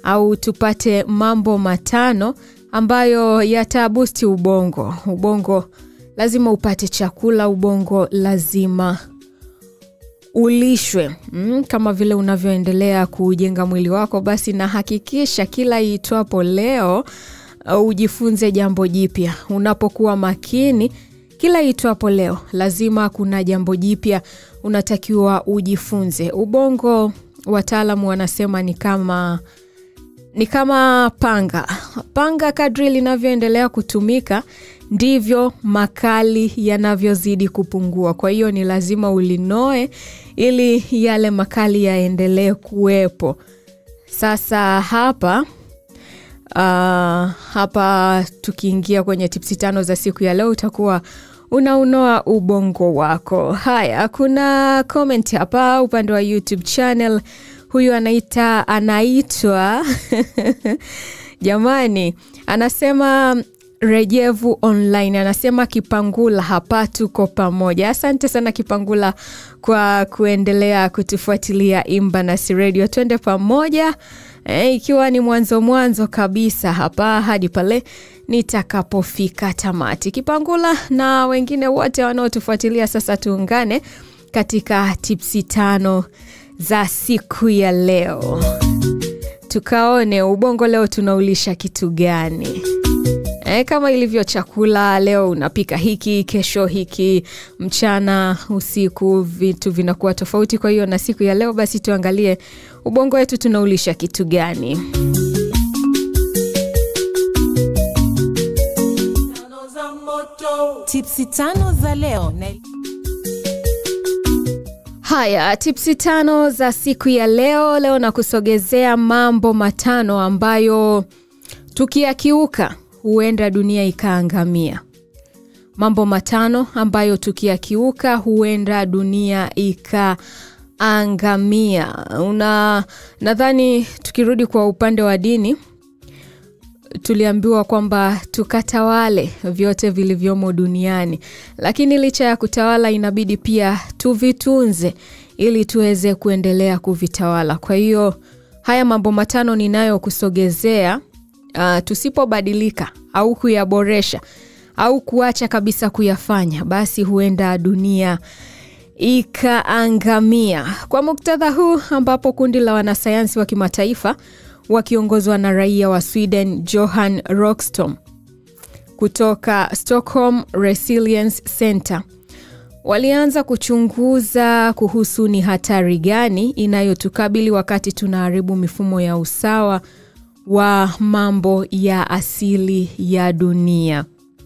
au tupate mambo matano ambayo yatabusti ubongo. Ubongo lazima upate chakula, ubongo lazima ulishwe mm, kama vile unavyoendelea kujenga mwili wako, basi na hakikisha kila iitwapo leo uh, ujifunze jambo jipya. Unapokuwa makini kila iitwapo leo, lazima kuna jambo jipya unatakiwa ujifunze. Ubongo wataalamu wanasema ni kama ni kama panga. Panga kadri linavyoendelea kutumika ndivyo makali yanavyozidi kupungua. Kwa hiyo ni lazima ulinoe ili yale makali yaendelee kuwepo. Sasa hapa uh, hapa tukiingia kwenye tipsi tano za siku ya leo utakuwa unaunoa ubongo wako. Haya, kuna comment hapa upande wa YouTube channel. Huyu anaita anaitwa jamani, anasema Rejevu Online anasema Kipangula, hapa tuko pamoja. Asante sana Kipangula kwa kuendelea kutufuatilia Imba Nasi Radio, twende pamoja e, ikiwa ni mwanzo mwanzo kabisa hapa hadi pale nitakapofika tamati. Kipangula na wengine wote wanaotufuatilia sasa, tuungane katika tipsi tano za siku ya leo, tukaone ubongo leo tunaulisha kitu gani? E, kama ilivyo chakula, leo unapika hiki, kesho hiki, mchana, usiku, vitu vinakuwa tofauti. Kwa hiyo na siku ya leo basi tuangalie ubongo wetu tunaulisha kitu gani. Tipsi tano za leo na Haya, tipsi tano za siku ya leo. Leo na kusogezea mambo matano ambayo tukiyakiuka huenda dunia ikaangamia. Mambo matano ambayo tukiyakiuka huenda dunia ikaangamia. Una nadhani tukirudi kwa upande wa dini tuliambiwa kwamba tukatawale vyote vilivyomo duniani, lakini licha ya kutawala inabidi pia tuvitunze ili tuweze kuendelea kuvitawala. Kwa hiyo haya mambo matano ninayokusogezea, uh, tusipobadilika au kuyaboresha au kuacha kabisa kuyafanya, basi huenda dunia ikaangamia. Kwa muktadha huu ambapo kundi la wanasayansi wa kimataifa wakiongozwa na raia wa Sweden Johan Rockström kutoka Stockholm Resilience Center walianza kuchunguza kuhusu ni hatari gani inayotukabili wakati tunaharibu mifumo ya usawa wa mambo ya asili ya dunia.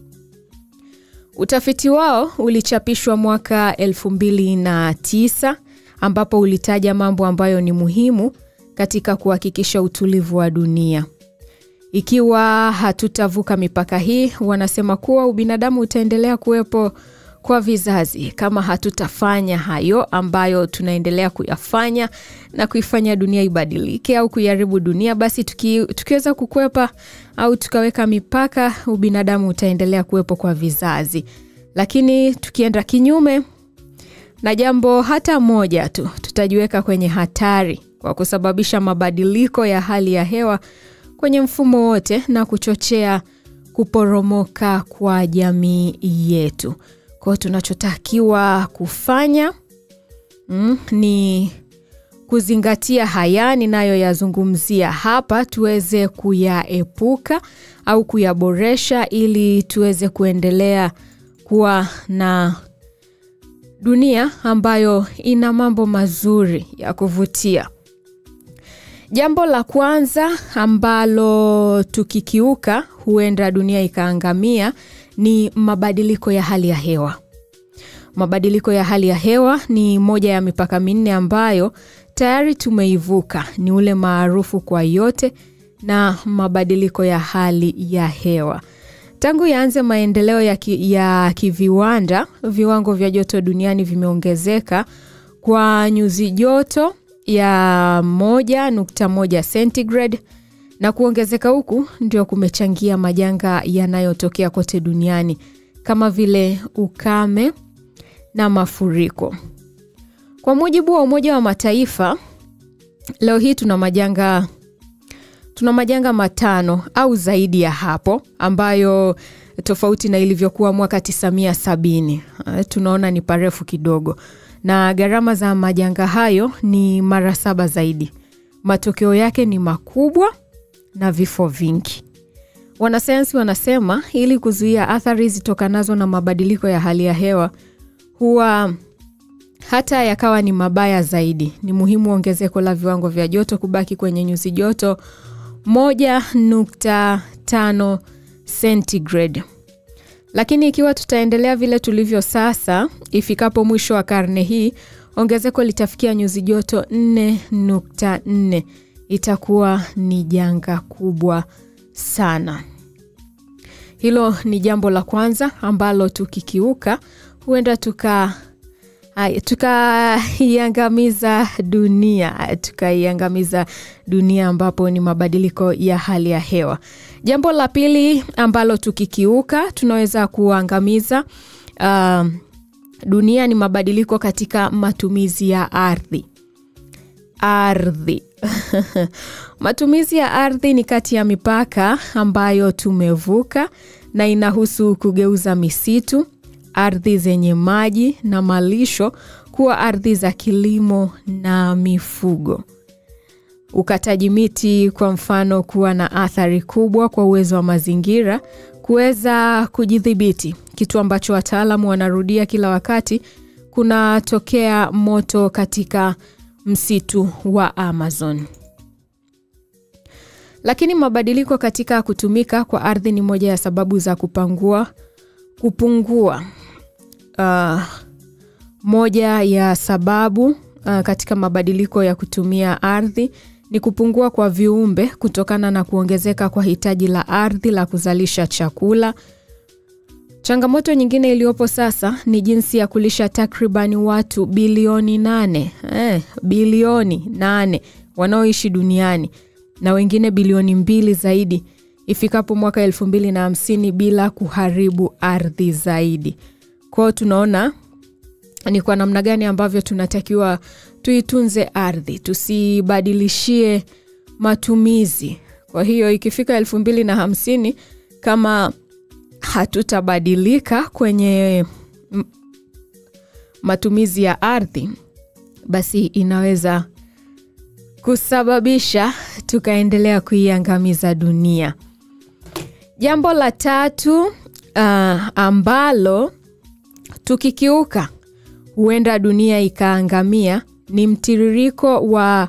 Utafiti wao ulichapishwa mwaka 2009 ambapo ulitaja mambo ambayo ni muhimu katika kuhakikisha utulivu wa dunia. Ikiwa hatutavuka mipaka hii, wanasema kuwa ubinadamu utaendelea kuwepo kwa vizazi kama hatutafanya hayo ambayo tunaendelea kuyafanya na kuifanya dunia ibadilike au kuiharibu dunia, basi tuki, tukiweza kukwepa au tukaweka mipaka, ubinadamu utaendelea kuwepo kwa vizazi. Lakini tukienda kinyume na jambo hata moja tu, tutajiweka kwenye hatari kwa kusababisha mabadiliko ya hali ya hewa kwenye mfumo wote na kuchochea kuporomoka kwa jamii yetu. Kwa hiyo tunachotakiwa kufanya mm, ni kuzingatia haya ninayoyazungumzia hapa, tuweze kuyaepuka au kuyaboresha ili tuweze kuendelea kuwa na dunia ambayo ina mambo mazuri ya kuvutia. Jambo la kwanza ambalo tukikiuka huenda dunia ikaangamia ni mabadiliko ya hali ya hewa. Mabadiliko ya hali ya hewa ni moja ya mipaka minne ambayo tayari tumeivuka, ni ule maarufu kwa yote na mabadiliko ya hali ya hewa. Tangu yaanze maendeleo ya, ki, ya kiviwanda, viwango vya joto duniani vimeongezeka kwa nyuzi joto ya moja nukta moja centigrade na kuongezeka huku ndio kumechangia majanga yanayotokea kote duniani kama vile ukame na mafuriko. Kwa mujibu wa Umoja wa Mataifa, leo hii tuna majanga tuna majanga matano au zaidi ya hapo ambayo tofauti na ilivyokuwa mwaka 970 uh, tunaona ni parefu kidogo na gharama za majanga hayo ni mara saba zaidi matokeo yake ni makubwa na vifo vingi wanasayansi wanasema ili kuzuia athari zitokanazo na mabadiliko ya hali ya hewa huwa hata yakawa ni mabaya zaidi ni muhimu ongezeko la viwango vya joto kubaki kwenye nyuzi joto 1.5 centigrade lakini ikiwa tutaendelea vile tulivyo sasa ifikapo mwisho wa karne hii ongezeko litafikia nyuzi joto 4.4 itakuwa ni janga kubwa sana hilo ni jambo la kwanza ambalo tukikiuka huenda tuka Haya, tukaiangamiza dunia tukaiangamiza dunia ambapo ni mabadiliko ya hali ya hewa jambo la pili ambalo tukikiuka tunaweza kuangamiza uh, dunia ni mabadiliko katika matumizi ya ardhi ardhi matumizi ya ardhi ni kati ya mipaka ambayo tumevuka na inahusu kugeuza misitu ardhi zenye maji na malisho kuwa ardhi za kilimo na mifugo ukataji miti kwa mfano kuwa na athari kubwa kwa uwezo wa mazingira kuweza kujidhibiti kitu ambacho wataalamu wanarudia kila wakati kunatokea moto katika msitu wa amazon lakini mabadiliko katika kutumika kwa ardhi ni moja ya sababu za kupangua kupungua uh, moja ya sababu uh, katika mabadiliko ya kutumia ardhi ni kupungua kwa viumbe kutokana na kuongezeka kwa hitaji la ardhi la kuzalisha chakula changamoto nyingine iliyopo sasa ni jinsi ya kulisha takribani watu bilioni nane eh, bilioni nane wanaoishi duniani na wengine bilioni mbili zaidi ifikapo mwaka elfu mbili na hamsini bila kuharibu ardhi zaidi kwao tunaona ni kwa namna gani ambavyo tunatakiwa tuitunze ardhi tusibadilishie matumizi kwa hiyo ikifika elfu mbili na hamsini kama hatutabadilika kwenye m- matumizi ya ardhi basi inaweza kusababisha tukaendelea kuiangamiza dunia jambo la tatu uh, ambalo tukikiuka huenda dunia ikaangamia ni mtiririko wa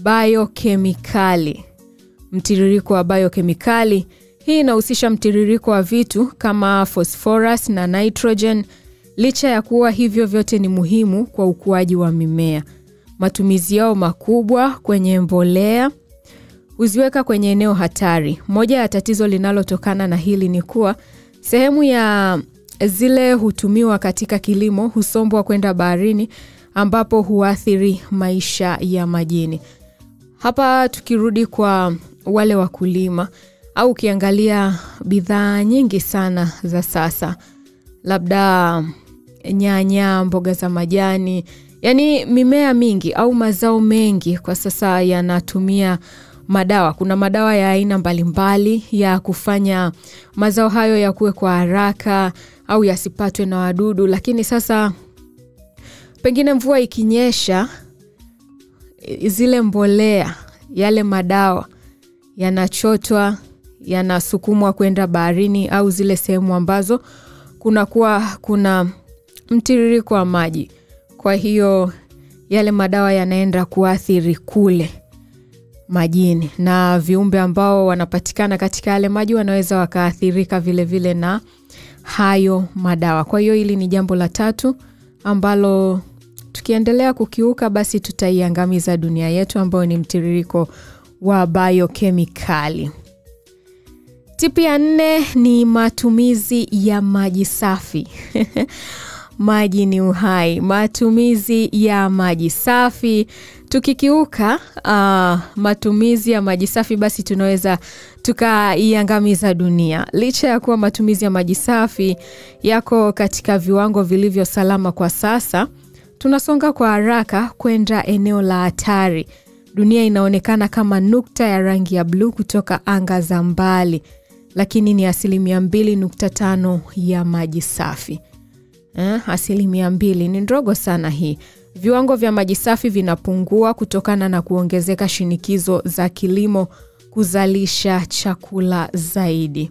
biokemikali mtiririko wa biokemikali hii inahusisha mtiririko wa vitu kama phosphorus na nitrogen licha ya kuwa hivyo vyote ni muhimu kwa ukuaji wa mimea matumizi yao makubwa kwenye mbolea huziweka kwenye eneo hatari moja ya tatizo linalotokana na hili ni kuwa sehemu ya zile hutumiwa katika kilimo husombwa kwenda baharini ambapo huathiri maisha ya majini hapa tukirudi kwa wale wakulima au ukiangalia bidhaa nyingi sana za sasa labda nyanya mboga za majani yaani mimea mingi au mazao mengi kwa sasa yanatumia madawa kuna madawa ya aina mbalimbali ya kufanya mazao hayo yakuwe kwa haraka au yasipatwe na wadudu lakini sasa pengine mvua ikinyesha zile mbolea yale madawa yanachotwa yanasukumwa kwenda baharini au zile sehemu ambazo kunakuwa kuna mtiririko wa maji kwa hiyo yale madawa yanaenda kuathiri kule majini na viumbe ambao wanapatikana katika yale maji wanaweza wakaathirika vile vile na hayo madawa kwa hiyo hili ni jambo la tatu ambalo tukiendelea kukiuka basi tutaiangamiza dunia yetu ambayo ni mtiririko wa biokemikali tipi ya nne ni matumizi ya maji safi maji ni uhai matumizi ya maji safi tukikiuka uh, matumizi ya maji safi basi tunaweza tukaiangamiza dunia licha ya kuwa matumizi ya maji safi yako katika viwango vilivyo salama kwa sasa tunasonga kwa haraka kwenda eneo la hatari dunia inaonekana kama nukta ya rangi ya bluu kutoka anga za mbali, lakini ni asilimia 2.5 ya maji safi. Eh, asilimia mbili ni ndogo sana hii. Viwango vya maji safi vinapungua kutokana na kuongezeka shinikizo za kilimo kuzalisha chakula zaidi.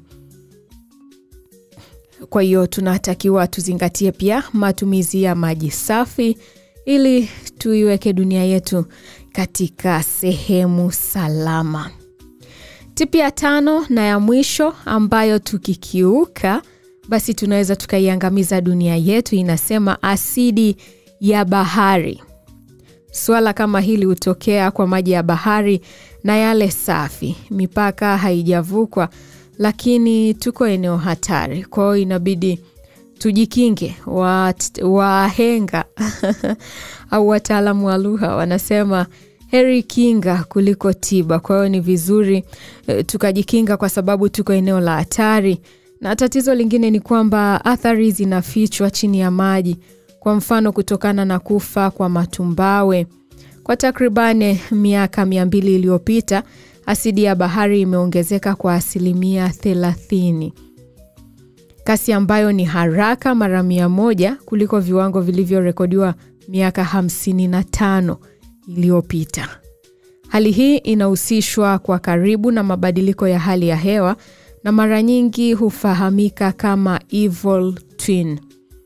Kwa hiyo tunatakiwa tuzingatie pia matumizi ya maji safi ili tuiweke dunia yetu katika sehemu salama. Tipi ya tano na ya mwisho ambayo tukikiuka basi tunaweza tukaiangamiza dunia yetu, inasema asidi ya bahari. Suala kama hili hutokea kwa maji ya bahari na yale safi. Mipaka haijavukwa, lakini tuko eneo hatari, kwa hiyo inabidi tujikinge. Wahenga au wataalamu wa lugha wanasema heri kinga kuliko tiba. Kwa hiyo ni vizuri e, tukajikinga kwa sababu tuko eneo la hatari, na tatizo lingine ni kwamba athari zinafichwa chini ya maji. Kwa mfano, kutokana na kufa kwa matumbawe kwa takribani miaka mia mbili iliyopita, asidi ya bahari imeongezeka kwa asilimia thelathini, kasi ambayo ni haraka mara mia moja kuliko viwango vilivyorekodiwa miaka hamsini na tano iliyopita. Hali hii inahusishwa kwa karibu na mabadiliko ya hali ya hewa na mara nyingi hufahamika kama evil twin.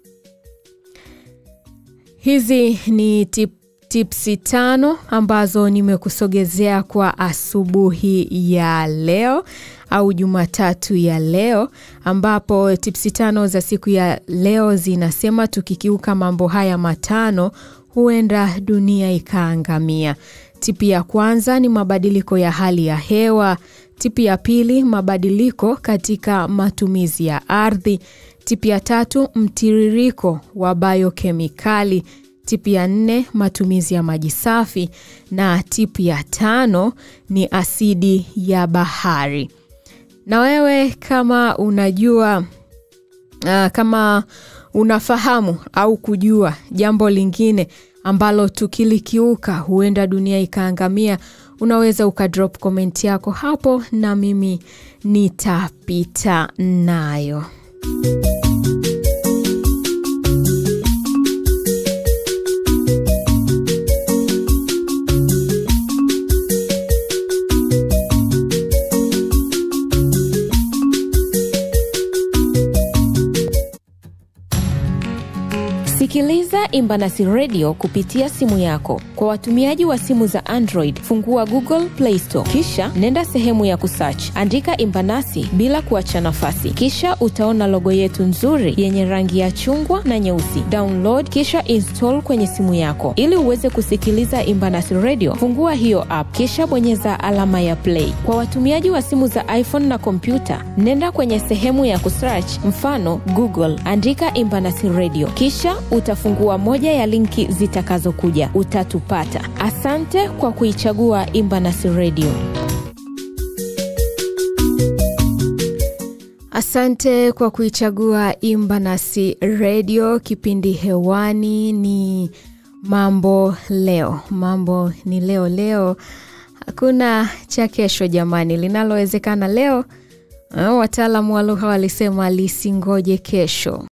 Hizi ni tip, tipsi tano ambazo nimekusogezea kwa asubuhi ya leo au Jumatatu ya leo, ambapo tipsi tano za siku ya leo zinasema tukikiuka mambo haya matano huenda dunia ikaangamia. Tipi ya kwanza ni mabadiliko ya hali ya hewa. Tipi ya pili, mabadiliko katika matumizi ya ardhi. Tipi ya tatu, mtiririko wa biokemikali. Tipi ya nne, matumizi ya maji safi, na tipi ya tano ni asidi ya bahari. Na wewe kama unajua uh, kama unafahamu au kujua jambo lingine ambalo tukilikiuka huenda dunia ikaangamia, unaweza ukadrop comment yako hapo na mimi nitapita nayo. Sikiliza Imbanasi Radio kupitia simu yako. Kwa watumiaji wa simu za Android, fungua Google Play Store, kisha nenda sehemu ya kusearch, andika Imbanasi bila kuacha nafasi, kisha utaona logo yetu nzuri yenye rangi ya chungwa na nyeusi. Download kisha install kwenye simu yako. Ili uweze kusikiliza Imbanasi Radio, fungua hiyo app, kisha bonyeza alama ya play. Kwa watumiaji wa simu za iPhone na kompyuta, nenda kwenye sehemu ya kusearch, mfano Google, andika Imbanasi Radio, kisha utafungua moja ya linki zitakazokuja, utatupata. Asante kwa kuichagua Imbanasi Radio. Asante kwa kuichagua Imbanasi Radio. Kipindi hewani ni mambo leo. Mambo ni leo leo, hakuna cha kesho jamani. Linalowezekana leo, wataalamu wa lugha walisema lisingoje kesho.